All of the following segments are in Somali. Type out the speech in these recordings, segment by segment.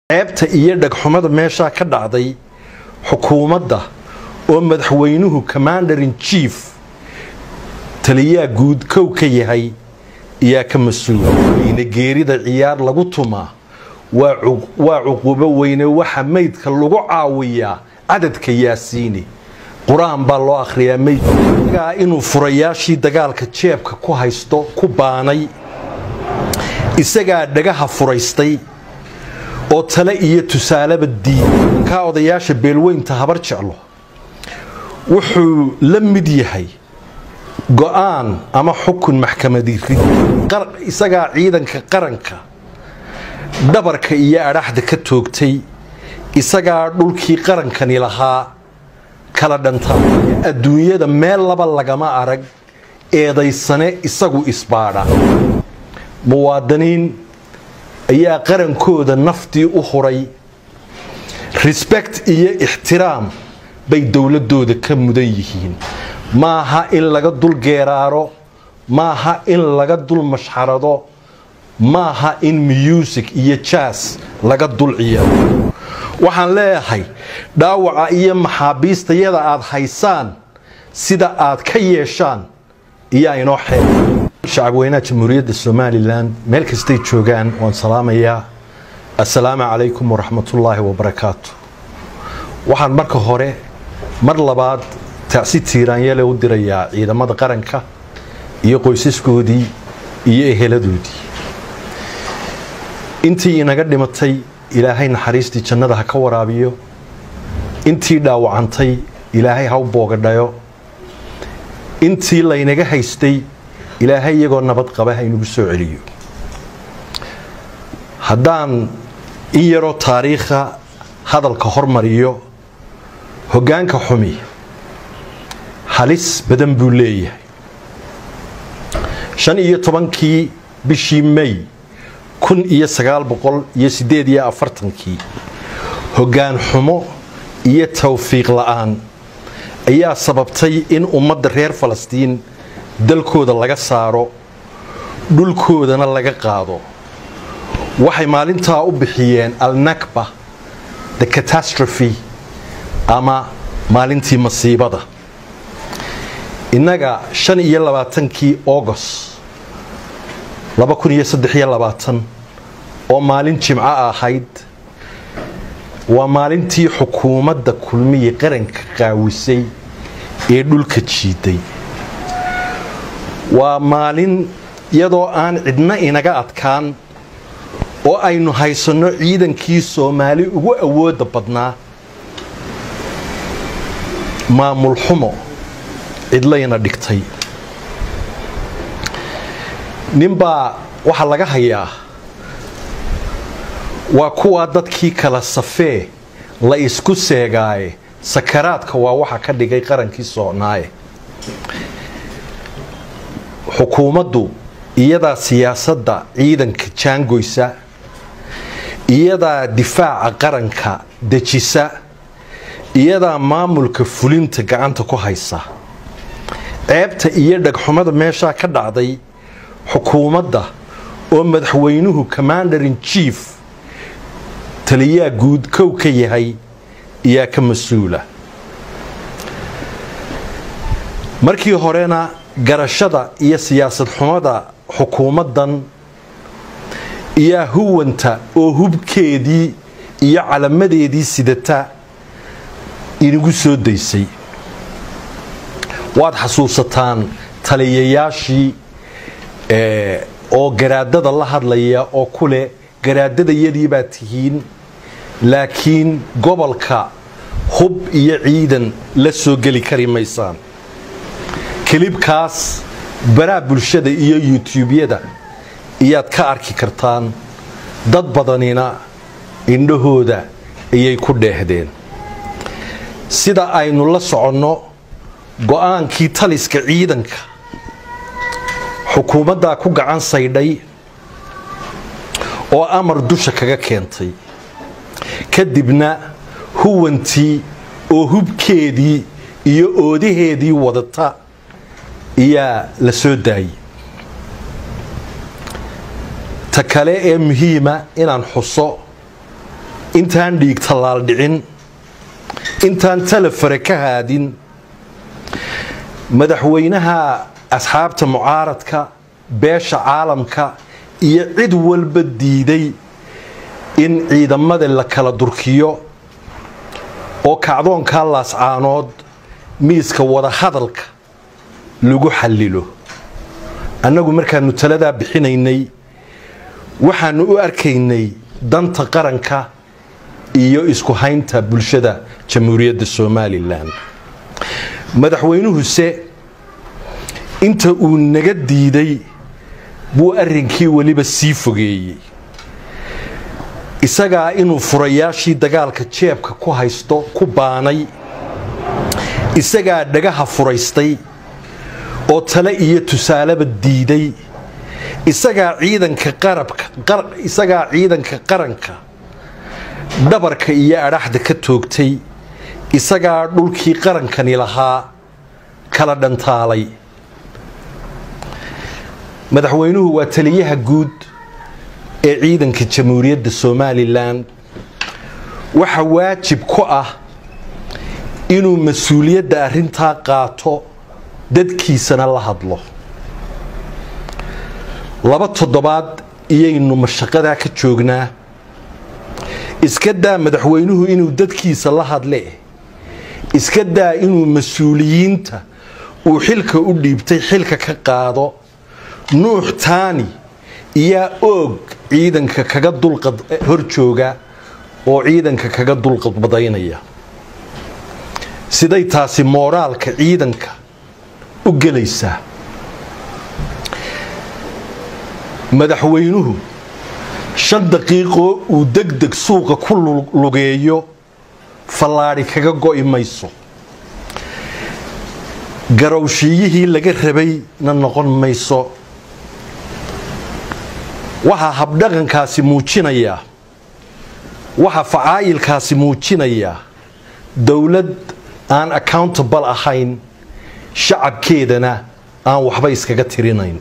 ceebta iyo dhagxumada meeshaa ka dhacday xukuumadda oo madaxweynuhu commander in chief taliyaa guud kow ka yahay ayaa ka mas-uula ina geerida ciyaar lagu tumaa waa cuquubo weyne waxa meydka lagu caawiyaa cadadka yaasiini qur-aan baa loo akhriyaa meydkaa inuu furayaashii dagaalka jeebka ku haysto ku baanay isagaa dhagaha furaystay oo tale iyo tusaaleba diiday kaa odayaasha beelweynta habar jeclo wuxuu la mid yahay go-aan ama xukun maxkamadi rid isagaa ciidanka qaranka dhabarka iyo adhaxda ka toogtay isagaa dhulkii qarankani lahaa kala dhantaa adduunyada meel laba lagama arag eedaysane isagu isbaadha muwaadiniin ayaa qarankooda naftii u huray respect iyo ixtiraam bay dowladooda ka mudan yihiin maaha in laga dul geeraaro maaha in laga dul mashxarado maaha in music iyo jaas laga dul ciyaaro waxaan leeyahay dhaawaca iyo maxaabiistayada aad haysaan sida aad ka yeeshaan iyaa inoo xeer shacabweynaha jamhuuriyadda somalilan meel kastay joogaan waan salaamayaa assalaamu calaykum waraxmatullaahi wabarakaatu waxaan marka hore mar labaad tacsi tiiraanyale u dirayaa ciidamada qaranka iyo qoysaskoodii iyo eheladoodii intii inaga dhimatay ilaahay naxariistii jannada ha ka waraabiyo intii dhaawacantay ilaahay ha u boogadhayo intii laynaga haystay ilaahay iyagoo nabad qaba ha inugu soo celiyo haddaan in yaroo taariikha hadalka hormariyo hoggaanka xumi halis badan buu leeyahay shan iyo tobankii bishii may kun iyo sagaal boqol iyo siddeed iyo afartankii hoggaan xumo iyo towfiiq la-aan ayaa sababtay in ummadda reer falastiin dalkooda laga saaro dhulkoodana laga qaado waxay maalintaa u bixiyeen alnakba the catastrophe ama maalintii masiibada innaga shan iyo labaatankii august laba kun iyo saddex iyo labaatan oo maalin jimco ahayd waa maalintii xukuumadda kulmiya qaranka qaawisay ee dhulka jiiday waa maalin iyadoo aan cidna inaga adkaan oo aynu haysanno ciidankii soomaali ugu awoodda badnaa maamul xumo cidlayna dhigtay ninbaa waxaa laga hayaa waa kuwaa dadkii kala safee la isku seegaaye sakaraadka waa waxa ka dhigay qarankii soocnaaye xukuumaddu iyadaa siyaasadda ciidanka jaangoysa iyadaa difaaca qaranka dejisa iyadaa maamulka fulinta gacanta ku haysa ceebta iyo dhagxumada meeshaa ka dhacday xukuumadda oo madaxweynuhu commander in chief taliyaa guud kow ka yahay ayaa ka mas-uula markii horena garashada iyo siyaasad xumada xukuumaddan iyaa huwanta oo hubkeedii iyo calamadeedii sidata inagu soo daysay waad xasuusataan taliyayaashii oo garaadada la hadlaya oo ku leh garaadadayadii baad tihiin laakiin gobolka hub iyo ciidan la soo geli kari maysaan kilibkaas baraa bulshada iyo yutuubyada iyaad ka arki kartaan dad badanina indhahooda ayay ku dheehdeen sida aynu la soconno go-aankii taliska ciidanka xukuumaddaa ku gacan saydhay oo amar dusha kaga keentay kadibna huwantii oo hubkeedii iyo oodaheedii wadata ayaa la soo daayay ta kale ee muhiima inaan xuso intaan dhiig tallaal dhicin intaan talefare ka haadin madaxweynaha asxaabta mucaaradka beesha caalamka iyo cid walba diiday in ciidamada la kala durkiyo oo kacdoonkaa laascaanood miiska wadahadalka lagu xallilo annagu markaannu taladaa bixinaynay waxaannu u arkaynay danta qaranka iyo isku haynta bulshada jamhuuriyadda somalilan madaxweynuhuse inta uu naga diiday buu arrinkii weliba sii fogeeyey isagaa inuu furayaashii dagaalka jeebka ku haysto ku baanay isagaa dhagaha furaystay oo tale iyo tusaaleba diiday isagaa ciidanka qarabka isagaa ciidanka qaranka dhabarka iyo adhaxda ka toogtay isagaa dhulkii qarankani lahaa kala dhantaalay madaxweynuhu waa taliyaha guud ee ciidanka jamhuuriyadda somalilan waxa waajib ku ah inuu mas-uuliyadda arrintaa qaato dadkiisana la hadlo laba toddobaad iyaynu mashaqadaa ka joognaa iska daa madaxweynuhu inuu dadkiisa la hadle iska daa inuu mas-uuliyiinta uu xilka u dhiibtay xilka ka qaado nuux taani iyaa oog ciidanka kaga dulqad hor jooga oo ciidanka kaga dulqadbadaynaya siday taasi mooraalka ciidanka u gelaysaa madaxweynuhu shan daqiiqoo uu degdeg suuqa ku lugeeyo fallaadhi kaga go'i mayso garowshiiyihii laga rabayna noqon mayso waxaa habdhaqankaasi muujinayaa waxaa facaayilkaasi muujinayaa dowlad aan accountable ahayn shacabkeedana aan waxba iskaga tirinayn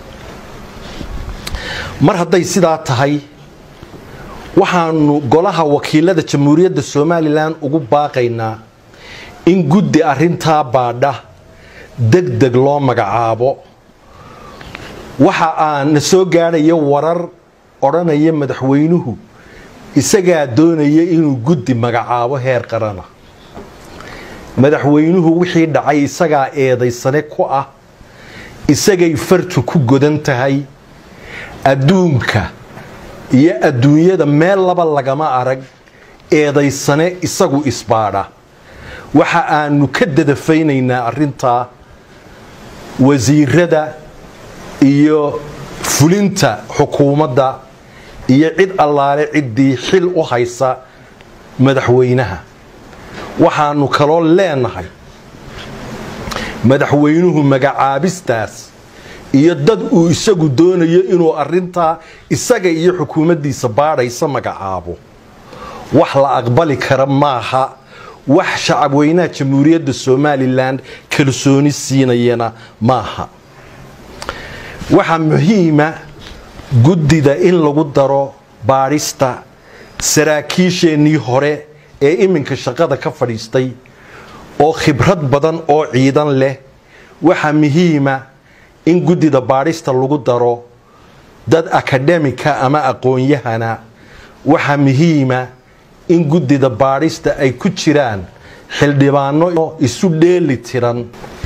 mar hadday sidaa tahay waxaanu golaha wakiilada jamhuuriyadda somalilan ugu baaqaynaa in guddi arintaa baadha deg deg loo magacaabo waxa aana soo gaadhaya warar odhanaya madaxweynuhu isagaa doonaya inuu guddi magacaabo heer qarana madaxweynuhu wixii dhacay isagaa eedaysane ku ah isagay fartu ku godan tahay adduunka iyo adduunyada meel laba lagama arag eedaysane isagu isbaadha waxa aanu ka dadafaynaynaa arintaa wasiirada iyo fulinta xukuumadda iyo cid allaale ciddii xil u haysa madaxweynaha waxaanu kaloo leenahay madaxweynuhu magacaabistaas iyo dad uu isagu doonayo inuu arintaa isaga iyo xukuumaddiisa baadhaysa magacaabo wax la aqbali kara maaha wax shacabweynaha jamhuuriyadda somalilan kalsooni siinayana maaha waxaa muhiima guddida in lagu daro baadhista saraakiisheennii hore ee iminka shaqada ka fadhiistay oo khibrad badan oo ciidan leh waxaa muhiima in guddida baadhista lagu daro dad akademika ama aqoon-yahana waxaa muhiima in guddida baadhista ay ku jiraan xildhibaano isu dheeli tiran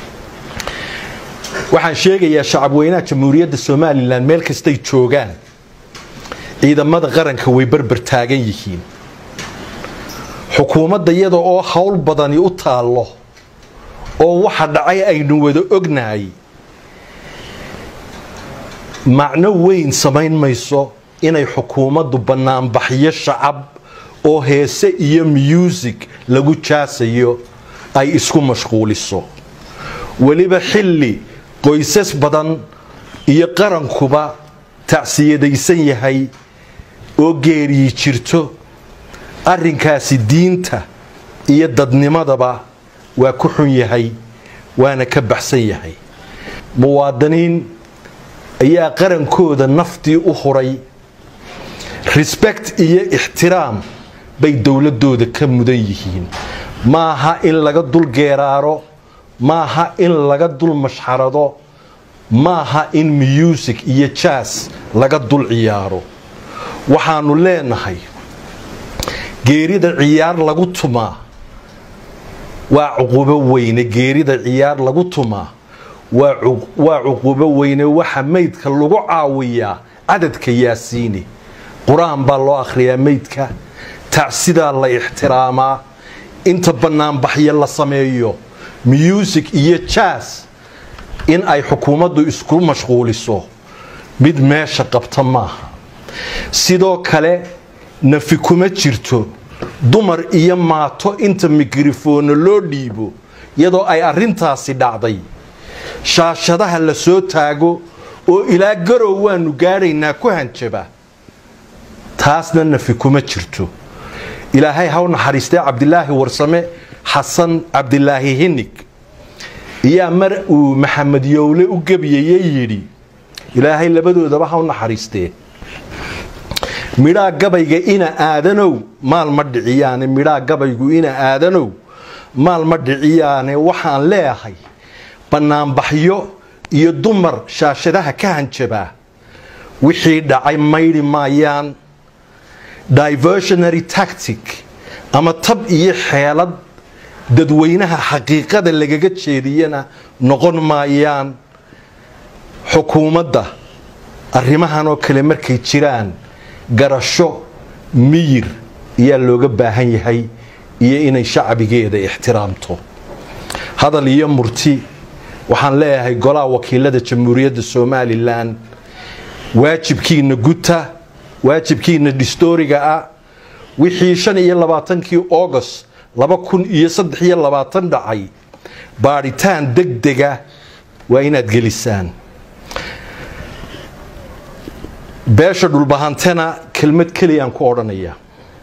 waxaan sheegayaa shacabweynaha jamhuuriyadda somalilan meel kastay joogaan ciidamada qaranka way berber taagan yihiin xukuumadda iyada oo howl badani u taallo oo waxa dhacay aynu wada ognahay macno weyn samayn mayso inay xukuumaddu bannaanbaxyo shacab oo heese iyo muusig lagu jaasayo ay isku mashquuliso weliba xilli qoysas badan iyo qarankuba tacsiyadaysan yahay oo geeriyi jirto arrinkaasi diinta iyo dadnimadaba waa ku xun yahay waana ka baxsan yahay muwaadiniin ayaa qarankooda naftii u huray respect iyo ixtiraam bay dowladooda ka mudan yihiin maaha in laga dul geeraaro maaha in laga dul mashxarado maaha in muusig iyo jaas laga dul ciyaaro waxaanu leenahay geerida ciyaar lagu tumaa waa cuqubo weyne geerida ciyaar lagu tumaa waa cuqubo weyne waxa meydka lagu caawiyaa cadadka yaasiini qur-aan baa loo akhriyaa meydka tacsidaa la ixtiraamaa inta bannaanbaxyo la sameeyo muusig iyo jaas in ay xukuumaddu isku mashquuliso mid meesha qabta maaha sidoo kale nafi kuma jirto dumar iyo maato inta mikrofoono loo dhiibo iyadoo ay arrintaasi dhacday shaashadaha la soo taago oo ilaa garow waanu gaadhaynaa ku hanjaba taasna nafi kuma jirto ilaahay haw naxariistee cabdilaahi warsame xasan cabdilaahi hinig iyaa mar uu maxamed yowle u gebiyayey yidhi ilaahay labadoodaba haw naxariistee midhaa gabayga ina aadanow maal ma dhiciyaane midhaa gabaygu ina aadanow maal ma dhiciyaane waxaan leeyahay bannaanbaxyo iyo dumar shaashadaha ka hanjabaa wixii dhacay maydhi maayaan diversionary tactic ama tab iyo xeelad dadweynaha xaqiiqada lagaga jeediyana noqon maayaan xukuumadda arrimahan oo kale markay jiraan garasho miyir ayaa looga baahan yahay iyo inay shacbigeeda ixtiraamto hadal iyo murti waxaan leeyahay golaha wakiilada jamhuuriyadda somalilan waajibkiina guta waajibkiina dhistooriga ah wixii shan iyo labaatankii august laba kun iyo saddex iyo labaatan dhacay baadhitaan degdega waa inaad gelisaan beesha dhulbahantena kelmad keliyaan ku odhanaya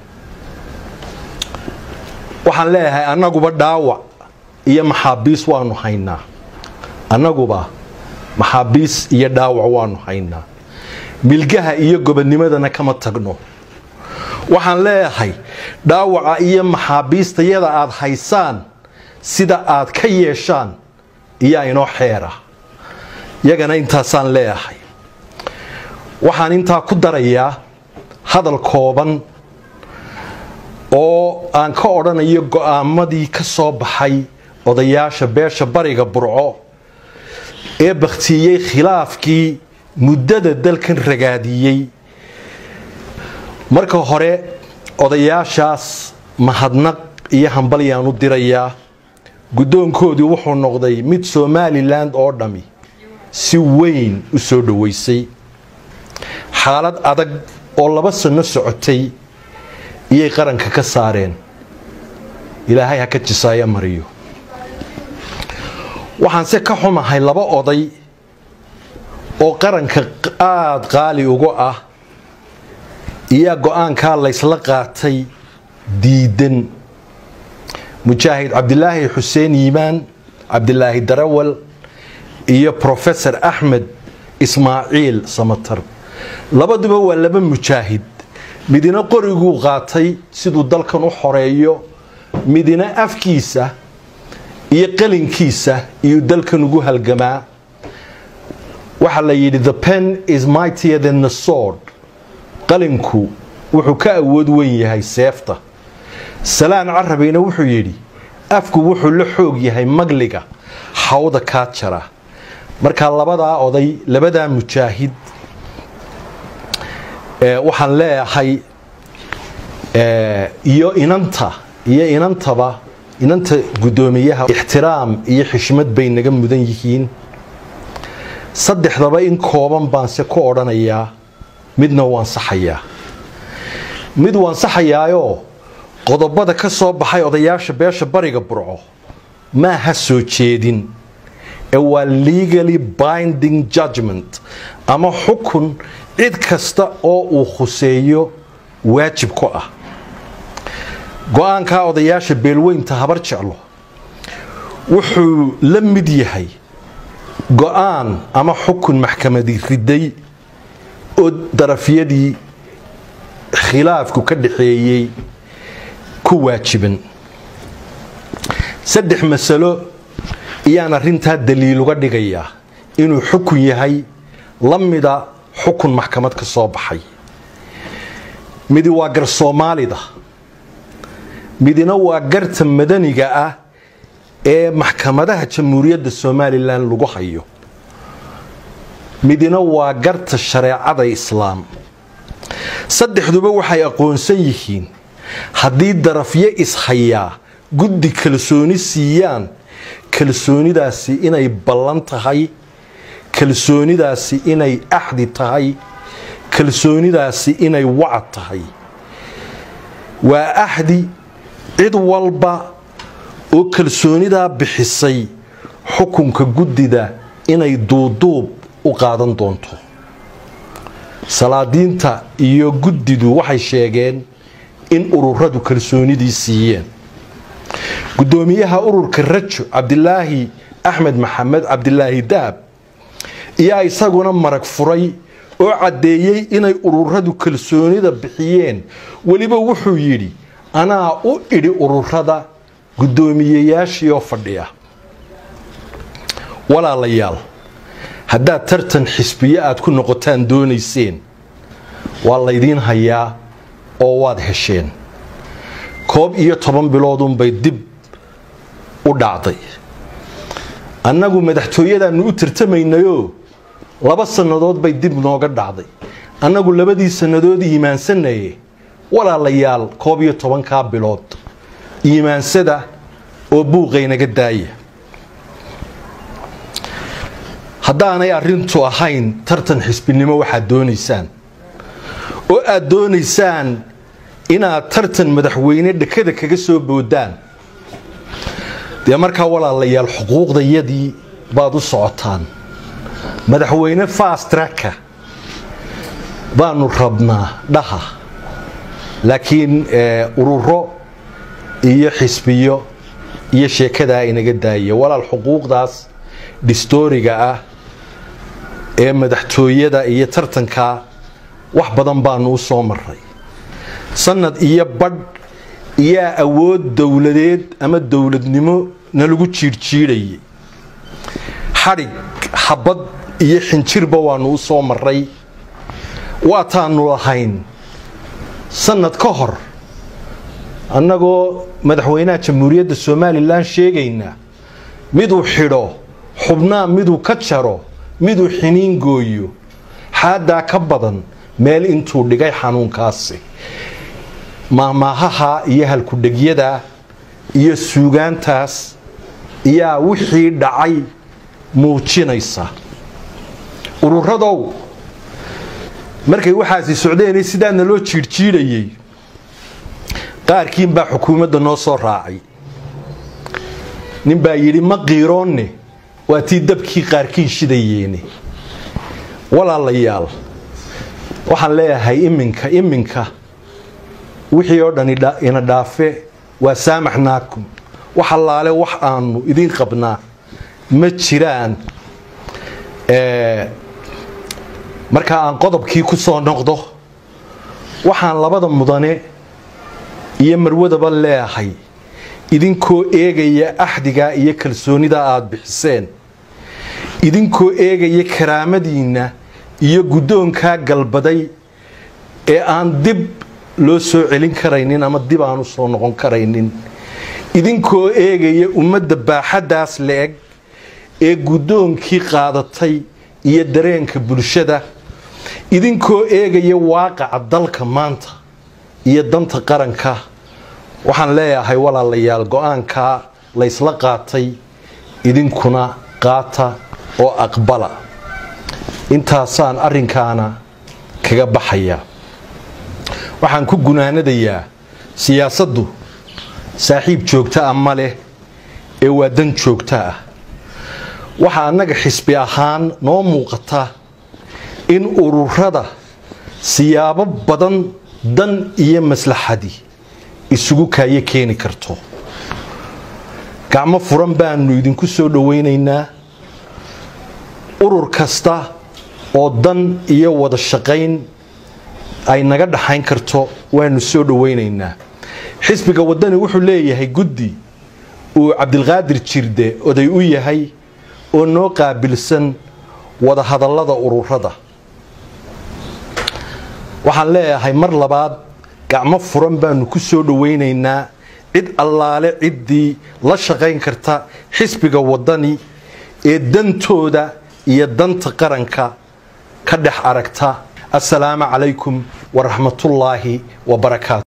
waxaan leeyahay annaguba dhaawac iyo maxaabiis waanu haynaa annaguba maxaabiis iyo dhaawac waanu haynaa milgaha iyo gobodnimadana kama tagno waxaan leeyahay dhaawaca iyo maxaabiistayada aad haysaan sida aad ka yeeshaan iyaa inoo xeera yagana intaasaan leeyahay waxaan intaa ku darayaa hadal kooban oo aan ka odhanayo go'aamadii ka soo baxay odayaasha beesha bariga burco ee bakhtiiyey khilaafkii muddada dalkan ragaadiyey marka hore odayaashaas mahadnaq iyo hambalyaan u dirayaa guddoonkoodii wuxuu noqday mid somalilan oo dhammi si weyn u soo dhoweysay xaalad adag oo laba sanno socotay iyay qaranka ka saareen ilaahay ha ka jisaaya mariyo waxaanse ka xumahay laba oday oo qaranka aada qaali uga ah iyaa go-aankaa laysla qaatay diidan mujaahid cabdilaahi xuseen yiimaan cabdilaahi darawal iyo profesor axmed ismaaciil samatar labaduba waa laba mujaahid midina qoriguu qaatay siduu dalkan u xoreeyo midina afkiisa iyo qalinkiisa iyuu dalkan ugu halgamaa waxaa la yidhi the pen is mightier than the sword qalinku wuxuu ka awood weyn yahay seefta salaan carabina wuxuu yidhi afku wuxuu la xoog yahay magliga hawda kaa jara markaa labadaa oday labadaa mujaahid waxaan leeyahay iyo inanta iyo inantaba inanta guddoomiyaha ixtiraam iyo xishmad bay naga mudan yihiin saddexdaba in kooban baanse ku odhanayaa midna waan saxayaa mid waan saxayaayoo qodobada ka soo baxay odayaasha beesha bariga burco maaha soo jeedin ee waa legally binding judgment ama xukun cid kasta oo uu khuseeyo waajib ku ah go-aankaa odayaasha beelweynta habar jeclo wuxuu la mid yahay go-aan ama xukun maxkamadi riday oo darafyadii khilaafku ka dhaxeeyey ku waajiban saddex masalo iyaan arrintaa daliil uga dhigayaa inuu xukun yahay la mida xukun maxkamad ka soo baxay midi waa gar soomaalida midina waa garta madaniga ah ee maxkamadaha jamhuuriyadda somalilan lagu hayo midina waa garta shareecada islaam saddexduba waxay aqoonsan yihiin haddii darafyo ishayaa guddi kalsooni siiyaan kalsoonidaasi inay ballan tahay kalsoonidaasi inay axdi tahay kalsoonidaasi inay wacad tahay waa axdi cid walba oo kalsoonidaa bixisay xukunka guddida inay duuduub u qaadan doonto salaadiinta iyo guddidu waxay sheegeen in ururadu kalsoonidii siiyeen guddoomiyaha ururka rajo cabdilaahi axmed maxamed cabdilaahi dahab ayaa isaguna marag furay oo caddeeyey inay ururadu kalsoonida bixiyeen weliba wuxuu yidhi anaa u idhi ururada guddoomiyeyaashiioo fadhiya walaalayaal haddaad tartan xisbiyo aad ku noqotaan doonayseen waa laydiin hayaa oo waad hesheen koob iyo toban biloodunbay dib u dhacday annagu madaxtooyadaannu u tartamaynayoo laba sannadood bay dib nooga dhacday annagu labadii sannadood iimaansanaye walaalayaal koob iyo tobankaa bilood iimaansada oo buuqaynaga daaya haddaanay arrintu ahayn tartan xisbinimo waxaad doonaysaan oo aad doonaysaan inaad tartan madaxweyne dhekada kaga soo boodaan dee markaa walaalayaal xuquuqdayadii baad u socotaan madaxweyne fastraka baanu rabnaa dhaha laakiin ururo iyo xisbiyo iyo sheekadaa inaga daaya walaal xuquuqdaas dhistooriga ah ee madaxtooyada iyo tartanka wax badan baanu u soo maray sanad iyo badh iyaa awood dowladeed ama dowladnimo nalagu jiirjiidhayay xadhig xabad iyo xinjirba waanu u soo maray waataanu lahayn sanad ka hor annagoo madaxweynaha jamhuuriyadda somalilan sheegayna miduu xidho xubnaa miduu ka jaro miduu xiniin gooyo xaadaa ka badan meel intuu dhigay xanuunkaasi maahmaahaha iyo halkudhegyada iyo suugaantaas iyaa wixii dhacay muujinaysa ururadow markay waxaasi socdeenay sidaana loo jiirjiidhayay qaarkiin baa xukuumadda noo soo raacay nin baa yidhi ma qiiroonne waa tii dabkii qaarkiin shidayeene walaalayaal waxaan leeyahay iminka iminka wixii oo dhan ina dhaafe waa saamaxnaakum wax allaale wax aanu idiin qabnaa ma jiraan marka aan qodobkii ku soo noqdo waxaan labada mudane iyo marwadaba leeyahay idinkoo eegaya axdigaa iyo kalsoonida aada bixiseen idinkoo eegaya karaamadiinna iyo guddoonkaa galbaday ee aan dib loo soo celin karaynin ama dib aan u soo noqon karaynin idinkoo eegaya ummadda baaxaddaas la-eg ee guddoonkii qaadatay iyo dareenka bulshada idinkoo eegaya waaqaca dalka maanta iyo danta qaranka waxaan leeyahay walaalayaal go-aankaa laysla qaatay idinkuna qaata oo aqbala intaasaan arrinkaana kaga baxayaa waxaan ku gunaanadayaa siyaasaddu saaxiib joogta ah ma leh ee waa dan joogta ah waxaa annaga xisbi ahaan noo muuqata in ururada siyaabo badan dan iyo maslaxadi isugu kaayo keeni karto gacmo furan baanu idinku soo dhowaynaynaa urur kasta oo dan iyo wada shaqayn ay naga dhaxayn karto waanu soo dhowaynaynaa xisbiga wadani wuxuu leeyahay guddi uu cabdilqaadir jirde oday u yahay oo noo qaabilsan wadahadallada ururada waxaan leeyahay mar labaad gacmo furan baanu ku soo dhowaynaynaa cid allaale ciddii la shaqayn karta xisbiga wadani ee dantooda iyo danta qaranka ka dhex aragta assalaamu calaykum waraxmatullaahi wabarakaatu